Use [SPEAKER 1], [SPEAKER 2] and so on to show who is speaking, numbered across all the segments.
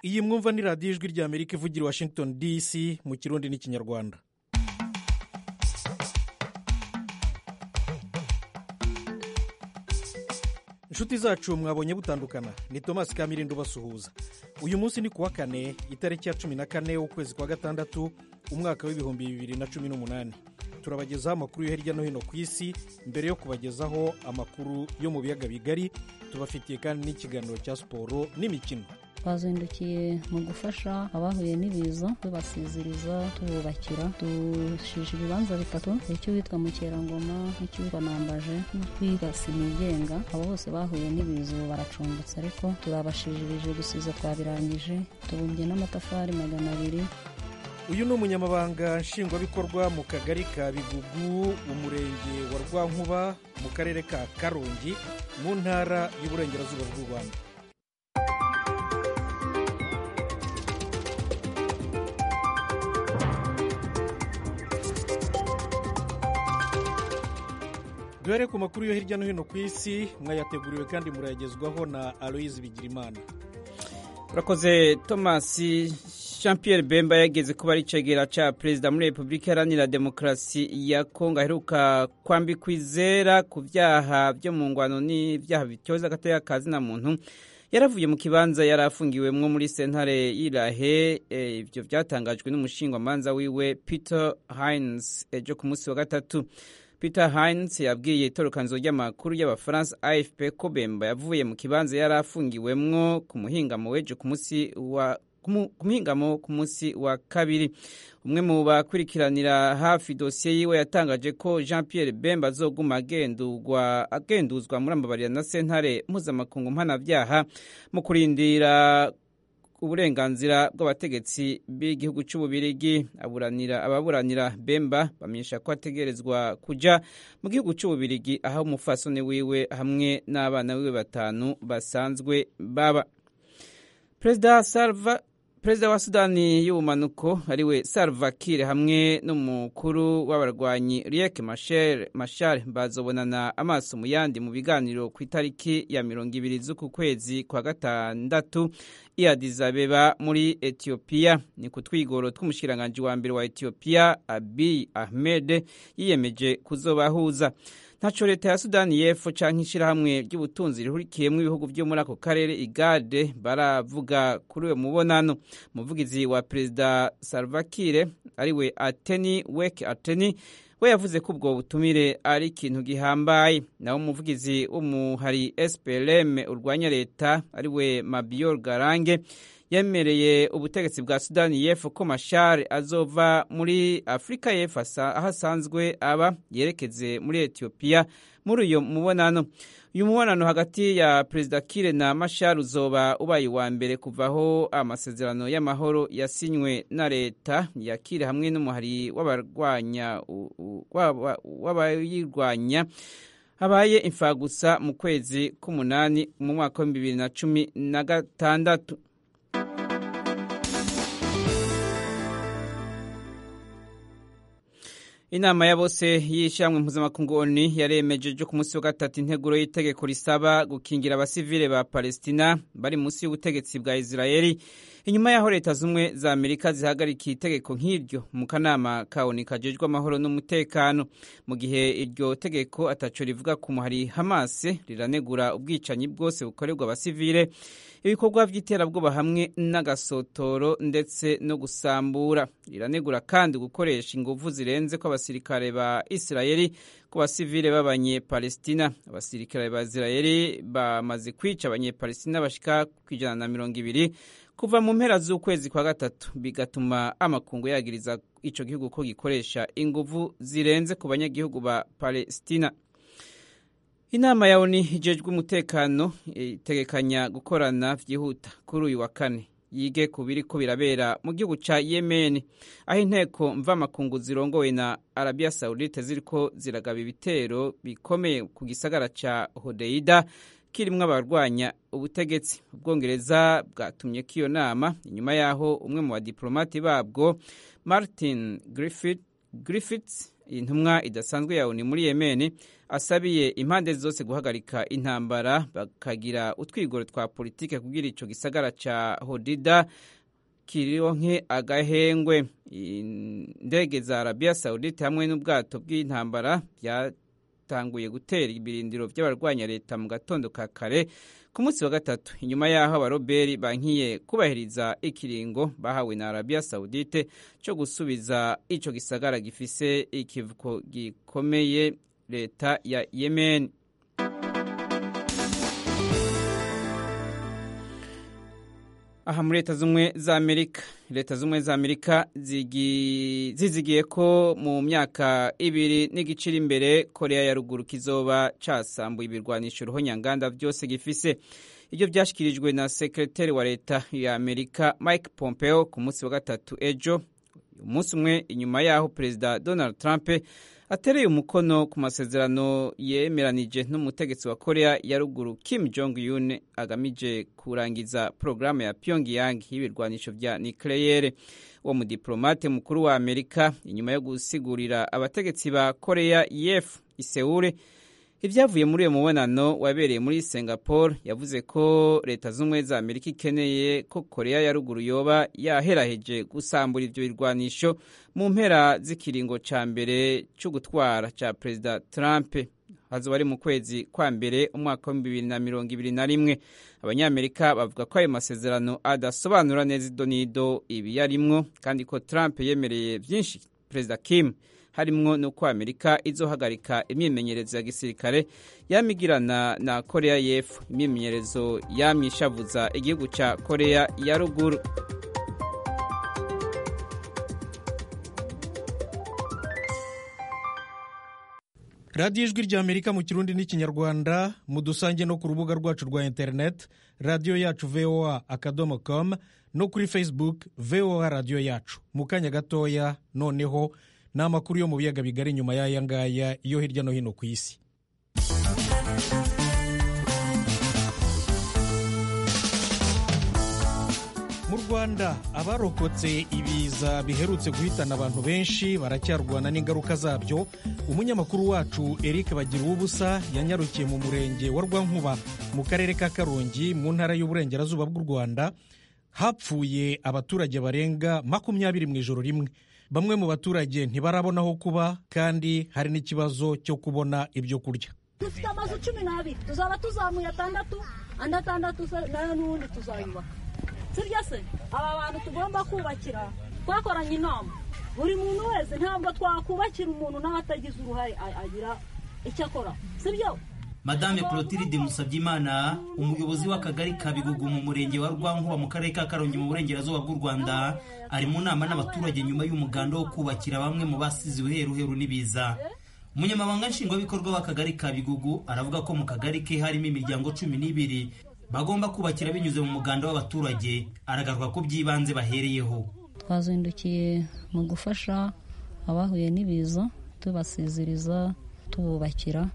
[SPEAKER 1] iyi mwumva ni radiyo ijwi ry'amerika ivugira i washington dc mu kirundi n'ikinyarwanda inshuti zacu mwabonye butandukana ni tomasi kamirindo ubasuhuza uyu munsi ni kuwa kane itariki ya cumi na kane w'ukwezi kwa gatandatu umwaka w'ibihumbi bibiri na cumi n'umunani turabagezaho amakuru yo hirya no hino ku isi mbere yo kubagezaho amakuru yo mu biyaga bigari tubafitiye kandi n'ikiganiro cya siporo n'imikino
[SPEAKER 2] twazindukiye mu gufasha abahuye n'ibiza tubasiziriza tububakira dushije ibibanza bitatu icy'uwitwa mukerangoma n'icy'uwitwa nambaje n'utwiga sinigenga abo bose bahuye n'ibiza ubu baracumbitse ariko turabashijirije gusiza twabirangije tubumbye n'amatafari magana abiri
[SPEAKER 1] uyu ni umunyamabanga nshingwabikorwa mu kagari ka bigugu umurenge wa rwankuba mu karere ka karongi mu ntara y'uburengerazuba bw'u rwanda duhere ku makuru yo hirya no hino ku isi mwayateguriwe kandi murayagezwaho na aloyizi bigirimana
[SPEAKER 3] urakoze tomasi jean Pierre bemba yageze kuba ari icegera cya perezida muri repubulika iharanira demokarasi ya kongo aheruka kwambikwa izera ku byaha byo mu ngwano n'ibyaha bityoza agateka kazina muntu yaravuye mu kibanza yari afungiwemwo muri sentare y'irahe ibyo byatangajwe n'umushingwamanza wiwe peter hines ejo ku munsi wa gatatu peter hines yabwiye itorokanzo ry'amakuru y'abafaransa afp ko bemba yavuye mu kibanza yari afungiwemwo ku muhingamo w'ejo ku munsi wa ku muhingamo ku munsi wa kabiri umwe mu bakurikiranira hafi dosiye yiwe yatangaje ko jean Pierre bemba azoguma agenduzwa muri amabarira na sentare mpuzamakungu mpanabyaha mu kurindira uburenganzira bw'abategetsi b'igihugu cy'ububirigi aburanira ababuranira bemba bamenyesha ko ategerezwa kuja mu gihugu cy'ububirigi aho umufasoni wiwe hamwe n'abana biwe batanu basanzwe baba perezida salva perezida wa sudani y'ubumanuko ariwe salva kiir hamwe n'umukuru w'abarwanyi riek mashar bazobonana amaso mu yandi mu biganiro ku itariki ya mirongo ibiri z'uku kwezi kwa gatandatu i Addis Abeba muri etiyopiya ni ku twigoro tw'umushikiranganji wa mbere wa etiyopiya abiy ahmed yiyemeje kuzobahuza ntaco leta ya sudani y'epfo canke ishirahamwe ry'ubutunzi rihurikiyemwo ibihugu vyo muri ako karere igade baravuga kuri uyo mubonano umuvugizi wa perezida salva kiir ariwe ateni wek ateni we yavuze ko ubwo butumire ari ikintu gihambaye naho umuvugizi w'umuhari splm urwanya leta ariwe mabior garange yemereye ubutegetsi bwa sudani y'epfo ko mashari azova muri afurika y'epfo aho asanzwe aba yerekeze muri etiyopiya muri uyu mubonano uyu mubonano hagati ya perezida kire na mashari uzoba ubaye uwa mbere kuvaho amasezerano y'amahoro yasinywe na leta ya kire hamwe n'umuhari w'abarwanya w'abayirwanya habaye imfagusa mu kwezi k'umunani mu mwaka w'ibihumbi bibiri na cumi na gatandatu inama ya bose y'ishyirahamwe mpuzamakungu oni yaremeje ejo ku munsi wa gatatu integuro y'itegeko risaba gukingira abasivile ba palestina bari munsi y'ubutegetsi bwa israeli inyuma y'aho leta z'ubumwe za amerika zihagarikiye itegeko nk'iryo mu kanama ka oni kajejwe amahoro n'umutekano mu gihe iryo tegeko ataco rivuga ku muhari hamase riranegura ubwicanyi bwose bukorerwa abasivile ibikorwa by'iterabwoba hamwe n'agasotoro ndetse no gusambura riranegura kandi gukoresha inguvu zirenze ko abasirikare ba isirayeli ku basivile b'abanyepalestina abasirikare ba isirayeli bamaze kwica abanyepalestina bashika ku ijana na mirongo ibiri kuva mu mpera z'ukwezi kwa gatatu bigatuma amakungu yagiriza ico gihugu ko gikoresha inguvu zirenze ku banyagihugu ba palestina inama ya oni ijejwe umutekano itegekanya gukorana vyihuta kuri uyu wa kane yige ku biriko birabera mu gihugu ca yemen aho inteko mvamakungu zirongowe na arabia saudite ziriko ziragaba ibitero bikomeye ku gisagara ca hodeida kirimwo abarwanya ubutegetsi ubwongereza bwatumye ko iyo nama inyuma y'aho umwe mu badiplomati babwo martin griffith, griffiths intumwa idasanzwe ya oni muri yemeni asabiye impande zose guhagarika intambara bakagira utwigoro twa politike kugira ico gisagara ca hodida kironke agahengwe indege za arabiya sawudite hamwe n'ubwato bw'intambara byatanguye gutera ibirindiro by'abarwanya leta mu gatondo ka kare ku munsi wa gatatu inyuma y'aho abaroberi bankiye kubahiriza ikiringo bahawe na arabiya sawudite cyo gusubiza ico gisagara gifise ikivuko gikomeye leta ya yemen aha muri leta z'ubumwe za amerika leta z'ubumwe za amerika zizigiye ko mu myaka ibiri n'igice iri imbere korea ya ruguru kizoba casambuye ibirwanisho ruhonyanganda byose gifise ibyo byashyikirijwe na sekreteri wa leta ya amerika mike pompeo ku munsi wa gatatu ejo umunsi umwe inyuma y'aho perezida donald trump atereye umukono ku masezerano yemeranije n'umutegetsi wa korea ya ruguru kim jong un agamije kurangiza porogaramu ya pyongyang y'ibirwanisho vya nucleaire uwo mudiplomate mukuru wa amerika inyuma yo gusigurira abategetsi ba korea yef iseure ibyavuye muri uyo mubonano wabereye muri singapore yavuze ko leta z'ubumwe za amerika ikeneye ko korea ya ruguru yoba yaheraheje gusambura ibyo birwanisho mu mpera z'ikiringo ca mbere cyo gutwara ca perezida trump hazoba ari mu kwezi kwa mbere umwaka w'ibihumbi bibiri na mirongo ibiri na rimwe abanyamerika bavuga ko ayo masezerano adasobanura neza idonido ibiyarimwo kandi ko trump yemereye byinshi perezida kim harimwo nuko amerika izohagarika imyimenyerezo ya gisirikare yamigirana na korea y'epfo imyimenyerezo yamyishavuza igihugu ca korea ya ruguru
[SPEAKER 1] radiyo ijwi rya amerika mu kirundi n'ikinyarwanda mudusange no ku rubuga rwacu rwa interineti radiyo yacu voa akadomo com no kuri facebook voa radiyo yacu mu kanya gatoya noneho ni amakuru yo mu biyaga bigari nyuma y'aya ngaya yo hirya no hino ku isi mu rwanda abarokotse ibiza biherutse guhitana abantu benshi baracyarwana n'ingaruka zabyo umunyamakuru wacu eric bagira ubusa yanyarukiye mu murenge wa rwankuba mu karere ka karongi mu ntara y'uburengerazuba bw'u rwanda hapfuye abaturage barenga makumyabiri mu ijoro rimwe bamwe mu baturage ntibarabona aho kuba kandi hari n'ikibazo cyo kubona ibyo kurya
[SPEAKER 4] dufite amazu cumi n'abiri tuzaba tuzamuye atandatu andi atandatu nayo n'ubundi tuzayubaka sibyo se aba bantu tugomba kubakira twakoranye inama buri muntu wese ntabwo twakubakira umuntu nawe atagize uruhare agira icyo akora sibyo
[SPEAKER 5] madame clotilde musabyimana umuyobozi w'akagari ka bigugu mu murenge wa rwankuba mu karere ka karongi mu burengerazuba bw'u rwanda ari mu nama n'abaturage nyuma y'umuganda wo kubakira bamwe mu basize uheruheru n'ibiza umunyamabanga nshingwabikorwa w'akagari ka bigugu aravuga ko mu kagari ke harimo imiryango cumi n'ibiri bagomba kubakira binyuze mu muganda w'abaturage aragaruka ko by'ibanze bahereyeho
[SPEAKER 2] twazindukiye mu gufasha abahuye n'ibiza tubasiziriza tububakira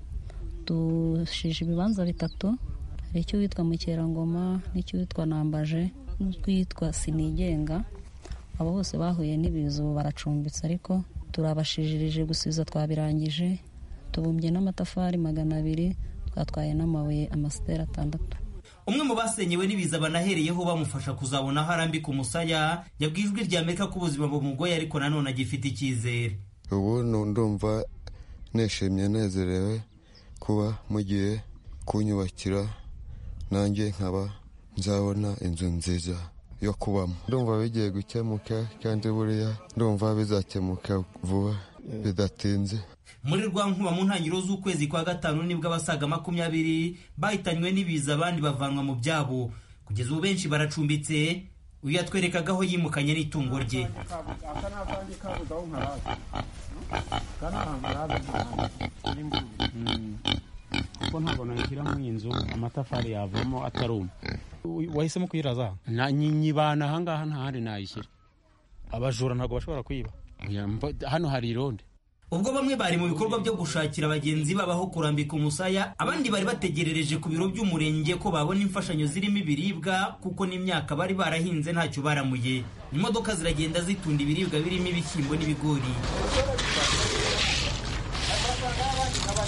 [SPEAKER 2] dushije ibibanza bitatu hari icyo witwa mukerangoma n'icyo witwa nambaje n'utwitwa sinigenga abo bose bahuye n'ibiza ubu baracumbitse ariko turabashijirije gusiza twabirangije tubumbye n'amatafari magana abiri twatwaye n'amabuye amasiteri atandatu
[SPEAKER 5] umwe mu basenyewe n'ibiza banahereyeho bamufasha kuzabona aho arambika umusaya yabwiye ijwi rya amerika ko ubuzima bumugoye ariko nanone agifite icyizere
[SPEAKER 6] ubu ndumva nishimye nezerewe kuba mugiye kunyubakira nanjye nkaba nzabona inzu nziza yo kubamo ndumva bigiye gukemuka kandi buriya ndumva bizakemuka vuba bidatinze
[SPEAKER 5] muri rwankuba mu ntangiriro z'ukwezi kwa gatanu nibwo abasaga makumyabiri bahitanywe n'ibiza abandi bavanwa mu byabo kugeza ubu benshi baracumbitse uyu yatwerekaga aho yimukanye n'itungo rye
[SPEAKER 7] kuko ntabwo nashyiramo iyi nzu amatafari yavamo ataruma
[SPEAKER 8] wahisemo kuyiraza
[SPEAKER 7] nyibana ahangaha nta handi nayishyira
[SPEAKER 8] abajura ntabwo bashobora kwiba
[SPEAKER 7] hano hari ironde
[SPEAKER 5] ubwo bamwe bari mu bikorwa byo gushakira bagenzi babo aho kurambika umusaya abandi bari bategerereje ku biro by'umurenge ko babona imfashanyo zirimo ibiribwa kuko n'imyaka bari barahinze ntacyo baramuye imodoka ziragenda zitunda ibiribwa birimo ibishyimbo n'ibigori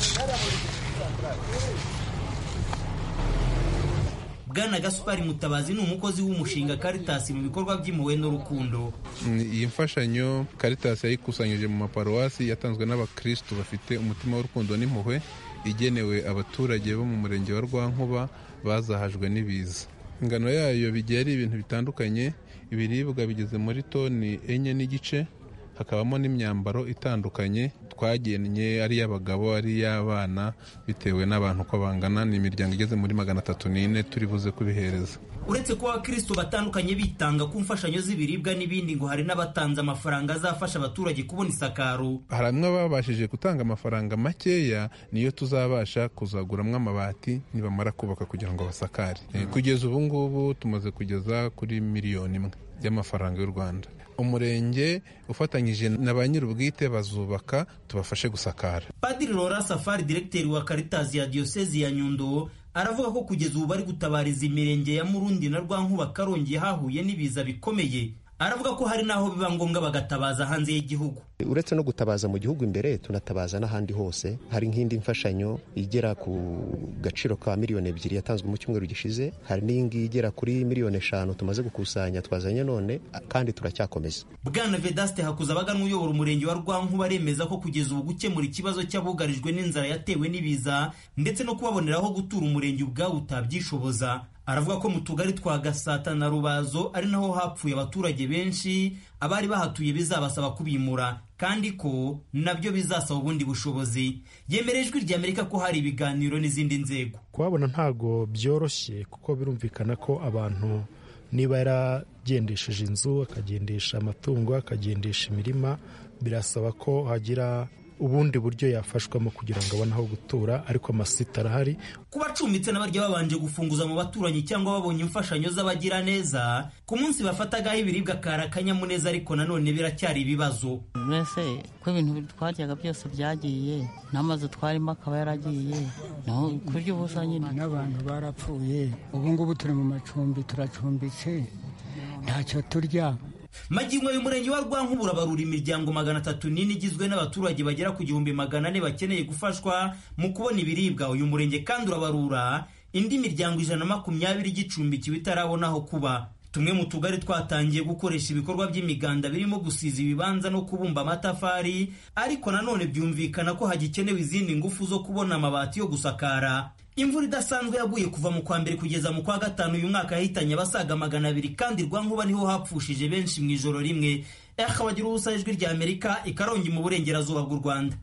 [SPEAKER 5] bwana gasupari mutabazi ni umukozi w'umushinga karitasi mu bikorwa by'impuhwe n'urukundo
[SPEAKER 9] iyi mfashanyo karitasi yayikusanyije mu maparuwasi yatanzwe n'abakirisitu bafite umutima w'urukundo n'impuhwe igenewe abaturage bo mu murenge wa rwankuba bazahajwe n'ibiza ingano yayo bigiye ari ibintu bitandukanye ibiribwa bigeze muri toni enye n'igice hakabamo n'imyambaro itandukanye twagennye ari iy'abagabo ari iy'abana bitewe n'abantu uko bangana ni imiryango igeze muri magana atatu n'ine turi buze kubihereza
[SPEAKER 5] uretse kuba abakristo batandukanye bitanga ku mfashanyo z'ibiribwa n'ibindi ngo hari n'abatanze amafaranga azafasha abaturage kubona isakaro
[SPEAKER 9] hari bamwe babashije gutanga amafaranga makeya niyo tuzabasha kuzaguramwo amabati nibamara kubaka kugira ngo basakare Eh, kugeza ubu ngubu tumaze kugeza kuri miliyoni imwe y'amafaranga y'u rwanda umurenge ufatanyije na ba nyir'ubwite bazubaka tubafashe gusakara
[SPEAKER 5] padiri rora safari diregiteri wa karitazi ya diyosezi ya nyundo aravuga ko kugeza ubu bari gutabariza imirenge ya murundi na rwankuba karongi hahuye n'ibiza bikomeye aravuga ko hari n'aho biba ngombwa bagatabaza hanze y'igihugu
[SPEAKER 10] uretse no gutabaza mu gihugu imbere tunatabaza n'ahandi hose hari nk'indi mfashanyo igera ku gaciro ka miliyoni ebyiri yatanzwe mu cyumweru gishize hari n'iyingiyi igera kuri miliyoni eshanu tumaze gukusanya twazanye none kandi turacyakomeza
[SPEAKER 5] bwana vedaste hakuzabaganwa uyobora umurenge wa rwankuba aremeza ko kugeza ubu gukemura ikibazo cy'abugarijwe n'inzara yatewe n'ibiza ndetse no kubaboneraho gutura umurenge ubwawo utabyishoboza aravuga ko mu tugari twa gasata na rubazo ari naho hapfuye abaturage benshi abari bahatuye bizabasaba kubimura kandi ko nabyo bizasaba ubundi bushobozi yemera ijwi rya amerika ko hari ibiganiro n'izindi nzego
[SPEAKER 11] kuhabona ntabwo byoroshye kuko birumvikana ko abantu niba yaragendesheje inzu akagendesha amatungo akagendesha imirima birasaba ko hagira ubundi buryo yafashwamo kugira ngo abone aho gutura ariko amasite arahari
[SPEAKER 5] ku bacumbitse n'abarya babanje gufunguza mu baturanyi cyangwa babonye imfashanyo z'abagira neza ku munsi bafatagaho ibiribwa kari akanyamuneza ariko nanone biracyari ibibazo
[SPEAKER 12] mbese ko ibintu twaryaga byose byagiye n'amazu twarimo akaba yaragiye naho kurya ubusa nyine
[SPEAKER 13] n'abantu barapfuye ubu ngubu turi mu macumbi turacumbitse ntacyo turya
[SPEAKER 5] magingo uyu murenge wa rwankubura barura imiryango magana atatu n'ine igizwe n'abaturage bagera ku gihumbi magana ane bakeneye gufashwa mu kubona ibiribwa uyu murenge kandi urabarura indi miryango ijana na makumyabiri igicumbikiwe itarabona aho kuba tumwe mu tugari twatangiye gukoresha ibikorwa by'imiganda birimo gusiza ibibanza no kubumba amatafari ariko nanone byumvikana ko hagikenewe izindi ngufu zo kubona amabati yo gusakara imvura idasanzwe yaguye kuva mu kwa mbere kugeza mu kwa gatanu uyu mwaka yahitanye abasaga magana abiri kandi rwankuba niho hapfushije benshi mu ijoro rimwe akabagira ubusa ijwi rya amerika ikarongi mu burengerazuba bw'u rwanda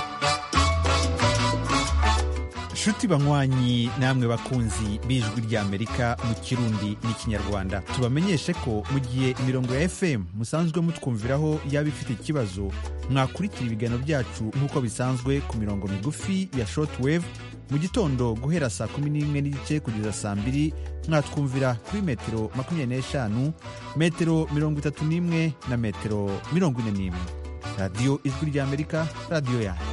[SPEAKER 14] nshuti banywanyi namwe bakunzi b'ijwi ry'amerika mu kirundi n'ikinyarwanda tubamenyeshe ko mu gihe imirongo ya fm musanzwe mutwumviraho yaba ifite ikibazo mwakurikira ibiganiro byacu nk'uko bisanzwe ku mirongo migufi ya shortwave mu gitondo guhera saa kumi n'imwe n'igice kugeza saa mbiri mwatwumvira kuri metero makumyabiri n'eshanu metero mirongo itatu n'imwe na metero mirongo ine n'imwe radiyo ijwi ry'amerika radiyo yanyu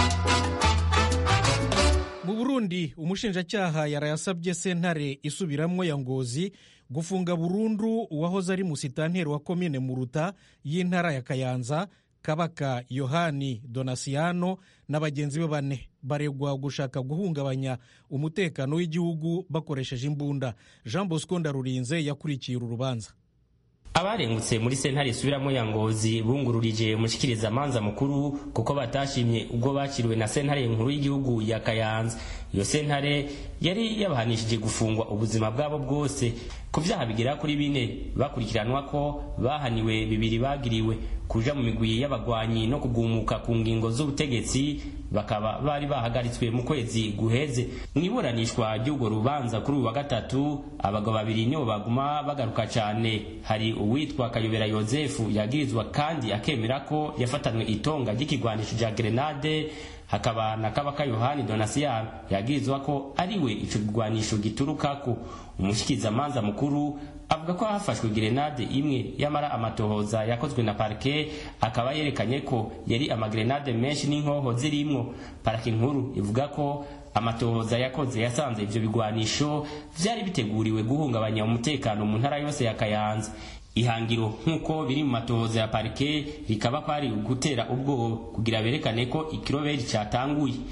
[SPEAKER 1] mu burundi umushinjacyaha yarayasabye sentare isubiramwo ya ngozi gufunga burundu uwahoze ari musitanteri wa komine muruta y'intara ya kayanza kabaka yohani donasiyano na bagenzi be bane baregwa gushaka guhungabanya umutekano w'igihugu bakoresheje imbunda jean bosco ndarurinze yakurikiye uru rubanza
[SPEAKER 15] abarengutse muri sentare isubiramo ya ngozi bungururije mushikiriza amanza mukuru kuko batashimye ubwo bakiriwe na sentare nkuru y'igihugu ya kayanza iyo sentare yari yabahanishije gufungwa ubuzima bwabo bwose ku vyaha bigera kuri bine bakurikiranwa ko bahaniwe bibiri bagiriwe kuja mu migwi y'abagwanyi no kugumuka ku ngingo z'ubutegetsi bakaba bari bahagaritswe mu kwezi guheze mu iburanishwa ry'urwo rubanza kuri uyu wa gatatu abagabo babiri nibo baguma bagaruka cyane hari uwitwa kayobera yozefu yagirizwa kandi akemera ko yafatanwe itonga ry'ikigwanisho rya grenade hakaba na kabaka yohani donasiyano yagirizwa ko ariwe ico kigwanisho giturukako umushikizamanza mukuru avuga ko hafashwe grenade imwe yamara amatohoza yakozwe na parike akaba yerekanye ko yari amagrenade menshi n'inkoho zirimwo parike nkuru ivuga ko amatohoza yakoze yasanze ivyo bigwanisho vyari biteguriwe guhungabanya umutekano mu ntara yose ya kayanza ihangiro nk'uko biri mu matohoza ya parike rikaba kwari gutera ubwoba kugira berekane ko ikiroberi cyatanguye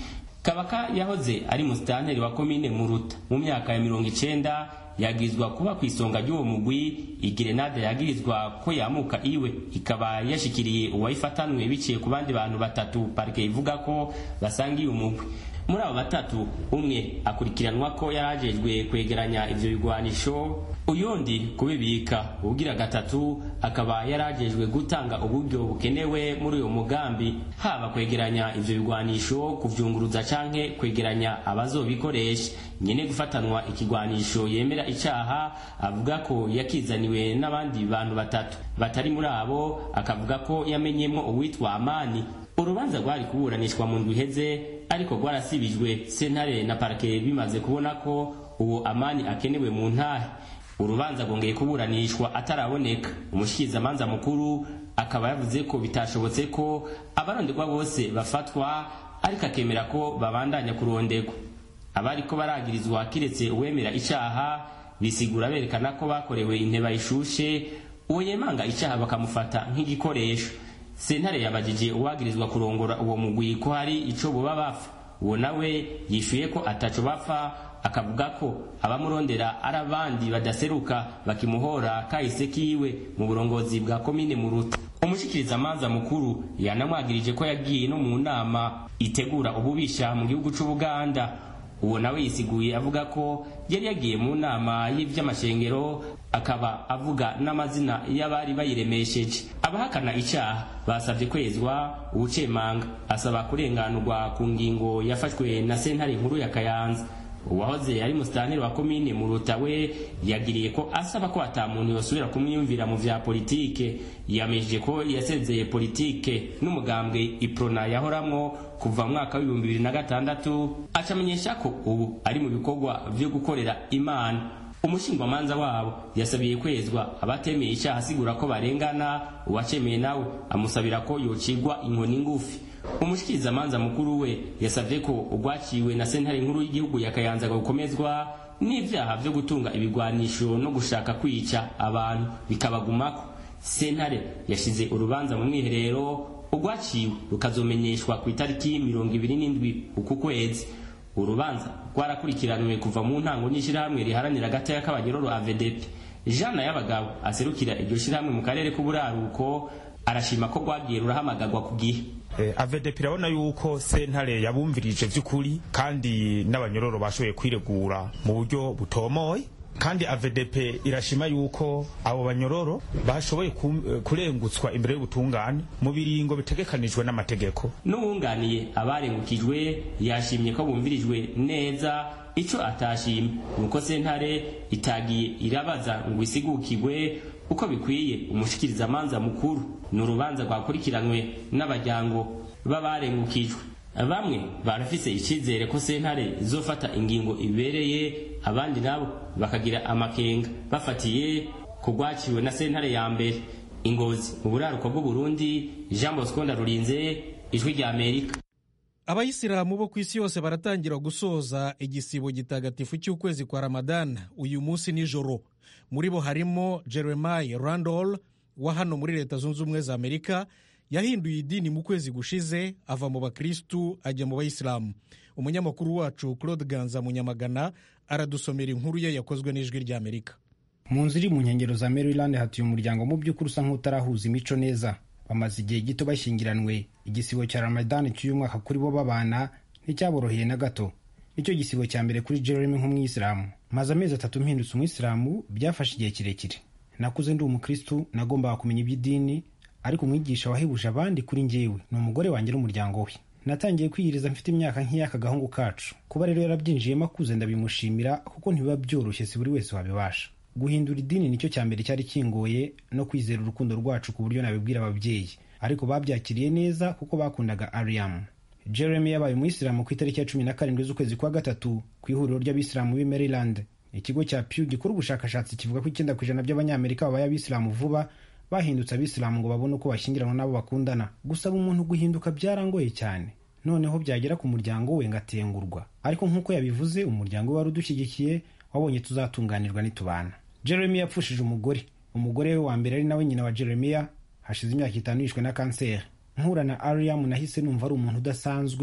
[SPEAKER 15] kabaka yahoze ari musitanteri wa komine muruta mu myaka ya mirongo icenda yagirizwa kuba ku isonga ry'uwo mugwi igerenade yagirizwa ko yamuka iwe ikaba yashikiriye uwayifatanwe biciye ku bandi bantu batatu parike ivuga ko basangiye umugwi muri abo batatu umwe akurikiranwa ko yarajejwe kwegeranya ivyo bigwanisho uyundi kubibika ubugira gatatu akaba yarajejwe gutanga uburyo bukenewe muri uyo mugambi haba kwegeranya ivyo bigwanisho kuvyunguruza canke kwegeranya abazobikoresha nyene gufatanwa ikigwanisho yemera icaha avuga ko yakizaniwe n'abandi bantu batatu batari muri abo akavuga ko yamenyemwo uwitwa amani urubanza rwari kuburanishwa mu ndwi iheze ariko rwarasibijwe sentare na parake bimaze kubona ko uwo amani akenewe mu ntahe urubanza rwongeye kuburanishwa ataraboneka umushikirizamanza mukuru akaba yavuze ko bitashobotse ko abaronderwa bose bafatwa ariko akemera ko babandanya kuronderwa abariko baragirizwa kiretse uwemera icaha bisigura berekana ko bakorewe inteba ishushe uwo yemanga icaha bakamufata nk'igikoresho sentare yabajije uwagirizwa kurongora uwo mugwi ko hari ico boba bapfa uwo nawe yishuye ko ataco bapfa akavuga ko abamurondera ari abandi badaseruka bakimuhora kahise kiwe mu burongozi bwa komine muruta umushikirizamanza mukuru yanamwagirije ko yagiye no mu nama itegura ububisha mu gihugu c'ubuganda uwo nawe yisiguye avuga ko yari yagiye mu nama y'ivy'amashengero akaba avuga n'amazina y'abari bayiremesheje abahakana icyaha basabye kwezwa ubucemanga asaba kurenganurwa ku ngingo yafashwe na sentare nkuru ya kayanza uwahoze ari musitanteri wa komine muruta we yagiriye ko asaba ko ata muntu yosubira kumwiyumvira mu vya politike yamejeje ko yasezeye politike n'umugambwe iprona yahoramwo kuva mu mwaka w'ibihumbi bibiri na gatandatu acamenyesha ko ubu ari mu bikorwa vyo gukorera imana umushingwamanza wabo yasabiye kwezwa abatemeye icyaha asigura ko barengana uwacemeye nawe amusabira ko yocigwa inkoni ngufi umushikirizamanza mukuru we yasavye ko urwaciwe na sentare nkuru y'igihugu ya kayanza gukomezwa n'ivyaha vyo gutunga ibigwanisho no gushaka kwica abantu bikabagumako sentare yashize urubanza mu mwiherero urwaciwe rukazomenyeshwa ku itariki mirongo ibiri n'indwi uku kwezi urubanza rwarakurikiranwe kuva mu ntango n'ishyirahamwe riharanira agatoya k'abanyororo avedepe jana y'abagabo aserukira iryo shyirahamwe mu karere k'uburaruko arashima ko rwagiye rurahamagarwa ku gihe
[SPEAKER 16] avedepe irabona yuko sentare yabumvirije by'ukuri kandi n'abanyororo bashoboye kwiregura mu buryo butomoye kandi avedepe irashima yuko abo banyororo bashoboye kurengutswa imbere y'ubutungane mu biringo bitegekanijwe n'amategeko
[SPEAKER 15] n'uwunganiye abarengukijwe yashimye ko bumvirijwe neza ico atashimye nuko sentare itagiye irabaza ngo isigukirwe uko bikwiye umushikirizamanza mukuru ni urubanza rwakurikiranwe n'abajyango b'abarengukijwe bamwe barafise icyizere ko sentare izofata ingingo ibereye abandi nabo bakagira amakenga bafatiye ku rwaciwe na sentare ya mbere ingozi mu buraruko bw'uburundi jean bosco ndarurinze ijwi rya amerika
[SPEAKER 1] abayisilamu bo ku isi yose baratangira gusoza igisibo gitagatifu cy'ukwezi kwa ramadani uyu munsi nijoro muri bo harimo jeremiah randall wa hano muri leta zunze ubumwe za amerika yahinduye idini mu kwezi gushize ava mu bakirisitu ajya mu bayisilamu umunyamakuru wacu claude ganza munyamagana aradusomera inkuru ye yakozwe n'ijwi rya amerika
[SPEAKER 17] mu nzu iri mu nkengero za maryland hatuye umuryango mu by'ukuri usa nk'utarahuza imico neza bamaze igihe gito bashyingiranwe igisibo cya ramadani cy'uyu mwaka kuri bo babana nticyaboroheye na gato nicyo gisibo cya mbere kuri jeremy nk'umwisilamu maze amezi atatu mpindutse umwisilamu byafashe igihe kirekire nakuze ndi umukristu nagombaga kumenya iby'idini ariko umwigisha wahebuje abandi kuri njyewe ni umugore wanjye n'umuryango we natangiye kwiyiriza mfite imyaka nk'iy'aka gahungu kacu kuba rero yarabyinjiyemo akuze ndabimushimira kuko ntibiba byoroshye si buri wese wabibasha guhindura idini nicyo cya mbere cyari kingoye no kwizera urukundo rwacu ku buryo nabibwira ababyeyi ariko babyakiriye neza kuko bakundaga ariyamu jeremy yabaye umuyisilamu ku itariki ya cumi na karindwi z'ukwezi kwa gatatu ku ihuriro ry'abisilamu b'i maryland ikigo cya pew gikora ubushakashatsi kivuga ko icyenda ku ijana by'abanyamerika babaye abisilamu vuba bahindutse abisilamu ngo babone uko bashyingiranwa n'abo bakundana gusaba umuntu guhinduka byarangoye cyane noneho byagera ku muryango we ngatengurwa ariko nk'uko yabivuze umuryango we wari udushyigikiye wabonye tuzatunganirwa nitubana jeremy yapfushije umugore umugore we wa mbere ari nawe nyina wa jeremiya hashize imyaka itanu yishwe na kanseri nkura na ariyamu nahise numva ari umuntu udasanzwe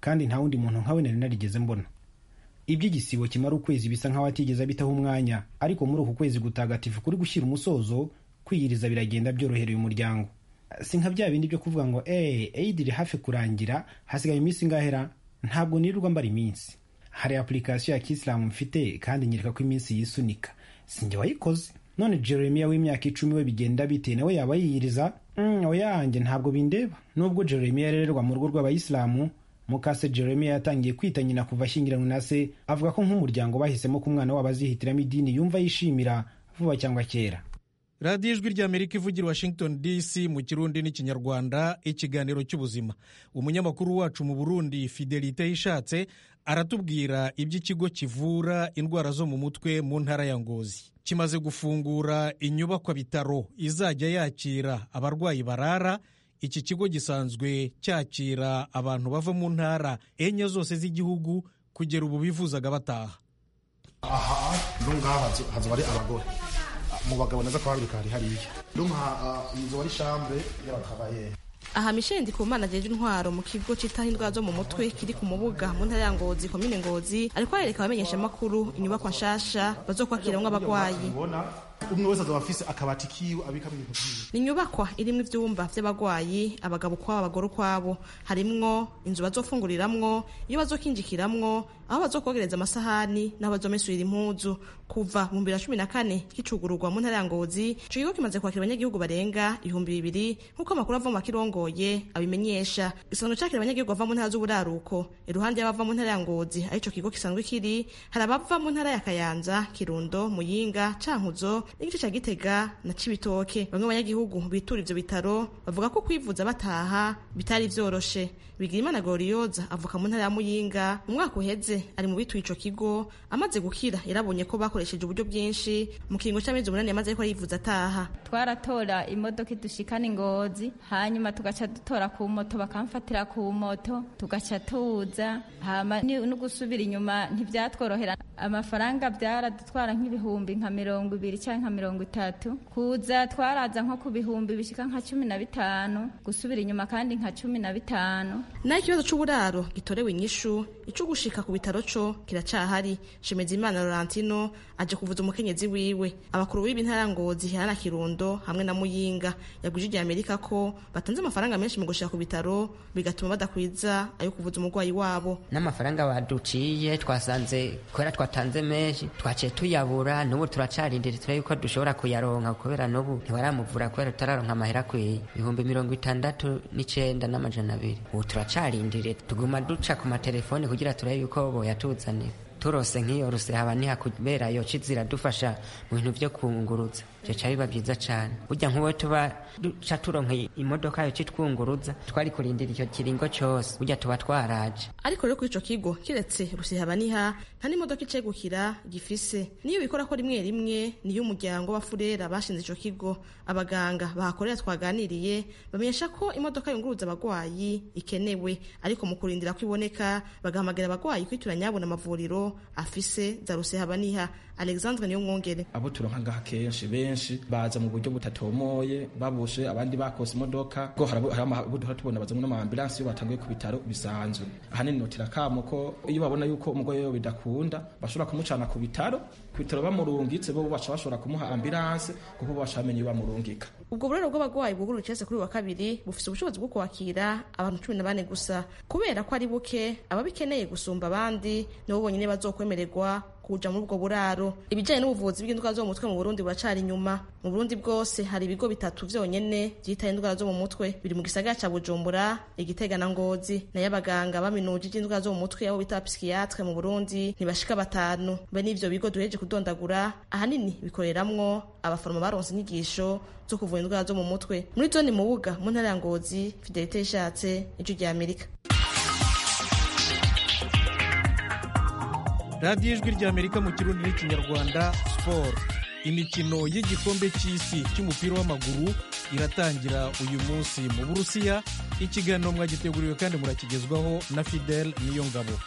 [SPEAKER 17] kandi nta wundi muntu nkawe nari narigeze mbona iby'igisibo kimara ukwezi bisa nk'aho atigeze abitaho umwanya ariko muri uku kwezi gutagatifu kuri gushyira umusozo kwiyiriza biragenda byorohereye umuryango si nka bya bindi byo kuvuga ngo eee eid iri hafi kurangira hasigaye iminsi ingahera ntabwo nirirwa mbara iminsi hari apurikasiyo ya kisilamu mfite kandi nyereka ko iminsi yisunika sinjye wayikoze none jeremiya w'imyaka icumi we bigenda bite nawe yaba yiyiriza mm, oya yanjye ntabwo bindeba nubwo jeremiya yarererwa mu rugo rw'abayisilamu mukase jeremiya yatangiye kwita nyina kuva ashyingiranywe na se avuga ko nk'umuryango bahisemo ko umwana wabo azihitiramo idini yumva yishimira vuba cyangwa kera
[SPEAKER 1] radiyo ijwi ry'amerika ivugira washington dc mu kirundi n'ikinyarwanda ikiganiro cy'ubuzima umunyamakuru wacu mu burundi fidelite yishatse aratubwira iby'ikigo kivura indwara zo mu mutwe mu ntara ya ngozi kimaze gufungura inyubakwa bitaro izajya yakira abarwayi barara iki kigo gisanzwe cyakira abantu bava mu ntara enye zose z'igihugu kugera ubu bifuzaga bataha
[SPEAKER 18] aha ngaha hazoba ari abagore mu bagabo neza ko hari hari hariya ndumva inzu wari chambre y'abakabaye
[SPEAKER 19] aha Michel Ndikumana ajeje intwaro mu kigo citaho indwara zo mu mutwe kiri ku mubuga mu ntara ya Ngozi komine Ngozi ariko arereka abamenyesha makuru inyubakwa nshasha bazokwakiramwo abagwayi
[SPEAKER 18] umwe wese azaba afise akabati kiwe abikamo ibintu vyiwe
[SPEAKER 19] ni inyubakwa irimwo ivyumba vy'abagwayi abagabo ukwabo abagore ukwabo harimwo inzu bazofunguriramwo iyo bazokinjikiramwo aho bazokogereza amasahani n'aho bazomesurira impuzu kuva mu bibiri na cumi na kane kicugururwa mu ntara ya ngozi ico kigo kimaze kwakira abanyagihugu barenga ibihumbi bibiri nk'uko amakuru ava mu bakirongoye abimenyesha gisanzwe cakira abanyagihugu bava mu ntara z'uburaruko iruhande y'abava mu ntara ya ngozi arico kigo gisanzwe kiri hari abava mu ntara ya kayanza kirundo muyinga cankuzo n'igice ca gitega na cibitoke bamwe banyagihugu bitura ivyo bitaro bavuga ko kwivuza bataha bitari vyoroshe bigirimana glorioza avuka mu ntara ya muyinga mu mwaka uheze ari mu bituye ico kigo amaze gukira yarabonye ko bakoresheje uburyo bwinshi mu kiringo c'amezi umunani yamaze ariko yivuza ataha
[SPEAKER 20] twaratora imodoka idushikana ingozi hanyuma tugaca dutora ku moto bakamfatira ku moto tugaca tuza hama no gusubira inyuma ntivyatworohera amafaranga byaradutwara nk'ibihumbi nka mirongo ibiri canke nka mirongo itatu kuza twaraza nko ku bihumbi bishika nka cumi na bitanu gusubira inyuma kandi nka cumi na bitanu
[SPEAKER 19] naho ikibazo c'uburaro gitorewe inyishu ico gushika ku bitaro co kiracahari shemezimana laurentino aje kuvuza umukenyezi wiwe abakuru b'ibi ntara ngozi hana kirundo hamwe na muyinga yaguje ijya amerika ko batanze amafaranga menshi mu gushika ku bitaro bigatuma badakwiza ayo kuvuza umurwayi wabo
[SPEAKER 21] n'amafaranga baduciye twasanze kubera twatanze menshi twaciye tuyabura n'ubu turacarindira turebe yuko dushobora kuyaronka kubera n'ubu ntibaramuvura kubera tutararonka amahera akwiye ibihumbi mirongo itandatu n'icenda n'amajana abiri ubu turacarindiriye tuguma duca ku matelefoni kugira turebe yuko boyatuzanira turose nk'iyo rusehaba niha kubera yoca ziradufasha mu bintu vyo kunguruza jeca biba vyiza cane burya nk'uwo tuba duca turonka imodoka yoca itwunguruza twari kurindira icyo kiringo cose burya tuba twaraje
[SPEAKER 19] ariko rero kuri ico kigo kiretse rusehaba niha nta n'imodoka icegukira gifise niyo bikora ko rimwe rimwe niyo umuryango wa furera bashinze ico kigo abaganga bahakorera twaganiriye bamenyesha ko imodoka yunguruza abagwayi ikenewe ariko mu kurindira ko iboneka bagahamagara abagwayi kwitura nyabona amavuriro afise za rusehaba niha alexandre niyo mwongere
[SPEAKER 22] abo turonka ngaha kenshi benshi baza mu buryo butatomoye babushe abandi bakose imodoka ko hari tubona bazamwe n'amaambulansi iyo batanguye ku bitaro bisanzwe ahanini notira kamo ko iyo babona yuko umugore we bidakunda bashobora kumucana ku bitaro ku bitaro bamurungitse bo baca bashobora kumuha ambulanse kuko baca bamenye iyo bamurungika
[SPEAKER 19] ubwo burero bw'abagwayi bwugurura icese kuri wa kabiri bufise ubushobozi bwo kwakira abantu cumi na bane gusa kubera ko ari buke ababikeneye gusumba abandi nibo bonyine bazokwemererwa kuja muri ubwo buraro ibijanye n'ubuvuzi bw'indwara zo mu mutwe mu Burundi buracari inyuma mu Burundi bwose hari ibigo bitatu vyonyene vyitaye indwara zo mu mutwe biri mu gisagara ca Bujumbura Igitega na Ngozi nayo abaganga baminuje ivy'indwara zo mu mutwe abo bita psychiatre mu Burundi ntibashika batanu be n'ivyo bigo duheje kudondagura ahanini bikoreramwo abaforoma baronse inyigisho zo kuvura indwara zo mu mutwe muri zone mubuga mu ntara ya Ngozi Fidelite ishatse ijwi rya Amerika
[SPEAKER 1] radiyo ijwi ry'amerika mu kirundi n'ikinyarwanda siporo imikino y'igikombe cy'isi cy'umupira w'amaguru iratangira uyu munsi mu burusiya ikiganiro mwagiteguriwe kandi murakigezwaho na fidel niyo ngabo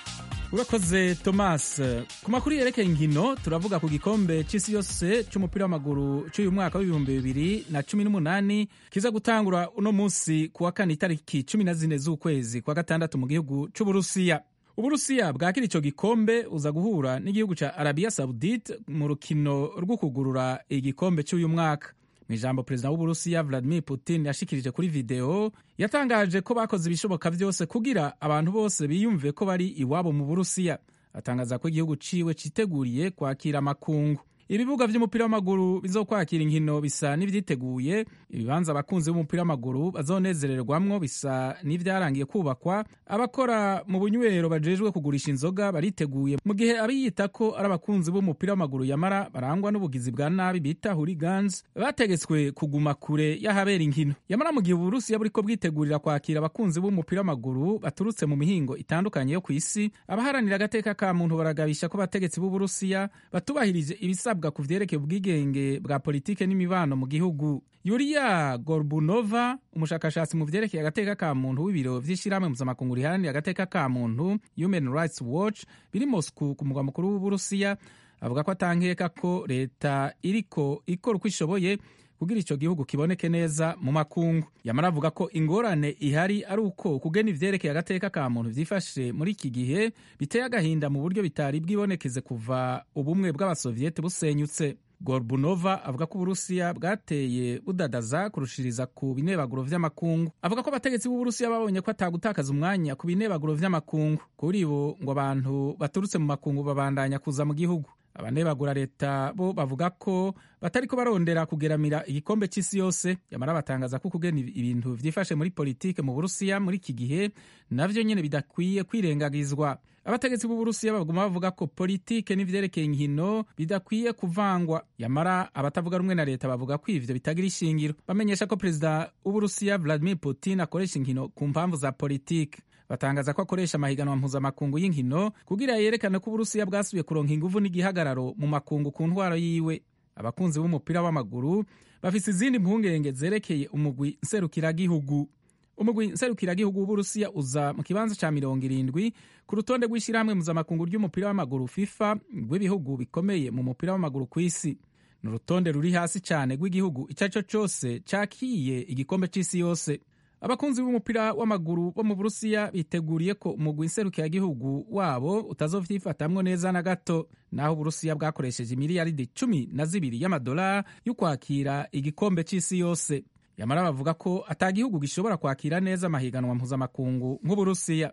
[SPEAKER 3] urakoze thomas ku makuru yerekeye inkino turavuga ku gikombe cy'isi yose cy'umupira w'amaguru cy'uyu mwaka w'ibihumbi bibiri na cumi n'umunani kiza gutangura uno munsi ku wa kane itariki cumi na zine z'ukwezi kwa gatandatu mu gihugu cy'uburusiya uburusiya bwakira icyo gikombe uza guhura n'igihugu cya arabiya saudite mu rukino rwo kugurura igikombe cy'uyu mwaka mu ijambo perezida w'uburusiya vladimir putin yashikirije kuri videwo yatangaje ko bakoze ibishoboka byose kugira abantu bose biyumve ko bari iwabo mu burusiya atangaza ko igihugu ciwe citeguriye kwakira amakungu ibibuga by'umupira w'amaguru bizokwakira inkino bisa n'ibyiteguye ibibanza abakunzi b'umupira w'amaguru bazonezererwamwo bisa n'ibyarangiye kubakwa abakora mu bunywero bajejwe kugurisha inzoga bariteguye mu gihe abiyita ko ari abakunzi b'umupira w'amaguru yamara barangwa n'ubugizi bwa nabi bita hooligans bategetswe kuguma kure y'ahabera inkino yamara mu gihe uburusiya buriko bwitegurira kwakira abakunzi b'umupira w'amaguru baturutse mu mihingo itandukanye yo ku isi abaharanira agateka ka muntu baragabisha ko abategetsi b'uburusiya batubahirije ibisabwa ibisabwa ku vyerekeye ubwigenge bwa politike n'imibano mu gihugu yuriya gorbunova umushakashatsi mu vyerekeye agateka ka muntu w'ibiro vy'ishirahamwe mpuzamakungu riharanira agateka ka muntu human rights watch biri moscow ku mugwa mukuru w'uburusiya avuga ko atankeka ko leta iriko ikora uko ishoboye kugira ico gihugu kiboneke neza mu makungu yamara avuga ko ingorane ihari ari uko kugena ivyerekeye agateka ka muntu vyifashe muri iki gihe biteye agahinda mu buryo bitari bwibonekeze kuva ubumwe bw'abasoviyete busenyutse gorbunova avuga ko uburusiya bwateye budadaza kurushiriza ku binebaguro vy'amakungu avuga ko abategetsi b'uburusiya babonye ko atagutakaza umwanya ku binebaguro vy'amakungu kuri bo ngo abantu baturutse mu makungu babandanya kuza mu gihugu abanebagura leta bo bavuga ko batariko barondera kugeramira igikombe c'isi yose yamara batangaza ko kugena ibintu vyifashe muri politike mu burusiya muri iki gihe navyo nyene bidakwiye kwirengagizwa abategetsi b'uburusiya baguma bavuga ko politike n'ivyerekeye inkino bidakwiye kuvangwa yamara abatavuga rumwe na leta bavuga ko ivyo bitagira ishingiro bamenyesha ko perezida w'uburusiya vladimir putin akoresha inkino ku mpamvu za politike batangaza ko akoresha amahiganwa mpuzamakungu y'inkino kugira yerekane ko uburusiya bwasubiye kuronka inguvu n'igihagararo mu makungu ku ntwaro yiwe abakunzi b'umupira w'amaguru bafise izindi mpungenge zerekeye umugwi nserukiragihugu umugwi nserukiragihugu w'uburusiya uza mu kibanza ca mirongo irindwi ku rutonde rw'ishyirahamwe mpuzamakungu ry'umupira w'amaguru fifa rw'ibihugu bikomeye mu mupira w'amaguru ku isi ni urutonde ruri hasi cyane rw'igihugu icyo ari cyo cyose cakiye igikombe c'isi yose abakunzi b'umupira w'amaguru bo mu burusiya biteguriye ko umugwi nserukiragihugu wabo utazovyifatamwo neza na gato naho uburusiya bwakoresheje imiliyaridi cumi na zibiri y'amadolari yo kwakira igikombe c'isi yose yamara bavuga ko ata gihugu gishobora kwakira neza amahiganwa mpuzamakungu nk'uburusiya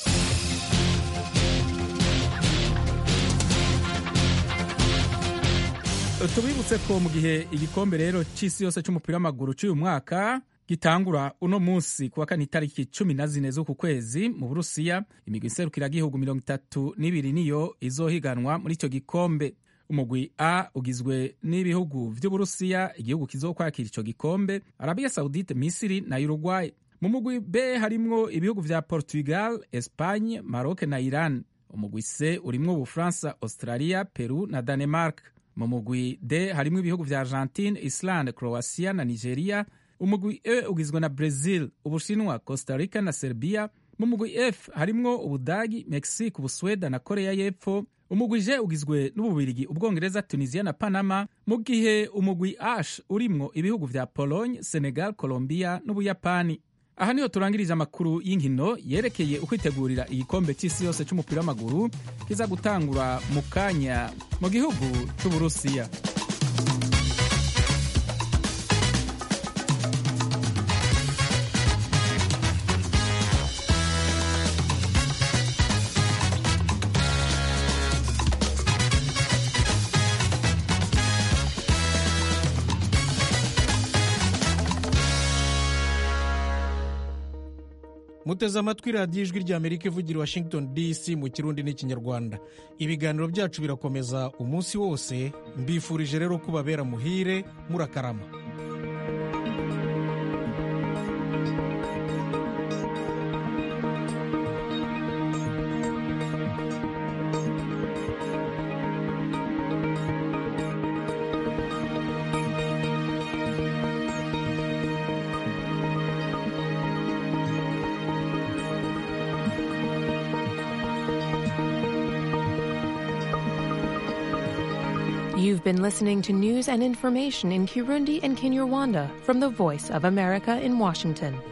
[SPEAKER 3] tubibutse ko mu gihe igikombe rero c'isi yose c'umupira w'amaguru c'uyu mwaka gitangura uno munsi kuwa kane itariki cumi na zine z'uku kwezi mu burusiya imigwi nserukiragihugu mirongo itatu n'ibiri niyo izohiganwa muri icyo gikombe umugwi a ugizwe n'ibihugu vy'uburusiya igihugu kizokwakira ico gikombe arabiya saudite misiri na uruguay mu mugwi b harimwo ibihugu vya portugal espagne maroc na iran umugwi c urimwo ubufaransa australia peru na danemark mu mugwi d harimwo ibihugu vya argentine islande croatia na nigeria umugwi e ugizwe na brazil ubushinwa costa rica na serbia mu mugwi f harimwo ubudagi mexique ubusweda na korea y'epfo umugwi j ugizwe n'ububirigi ubwongereza tunisia na panama mu gihe umugwi ash urimwo ibihugu vya pologne senegal colombia n'ubuyapani aha niho turangirije amakuru y'inkino yerekeye ukwitegurira igikombe cy'isi yose cy'umupira w'amaguru kiza gutangura mu kanya mu gihugu cy'uburusiya
[SPEAKER 1] muteze amatwi radiyo ijwi ry'amerika ivugira i washington dc mu kirundi n'ikinyarwanda ibiganiro byacu birakomeza umunsi wose mbifurije rero kubabera muhire murakarama
[SPEAKER 2] You've been listening to news and information in Kirundi and Kinyarwanda from the Voice of America in Washington.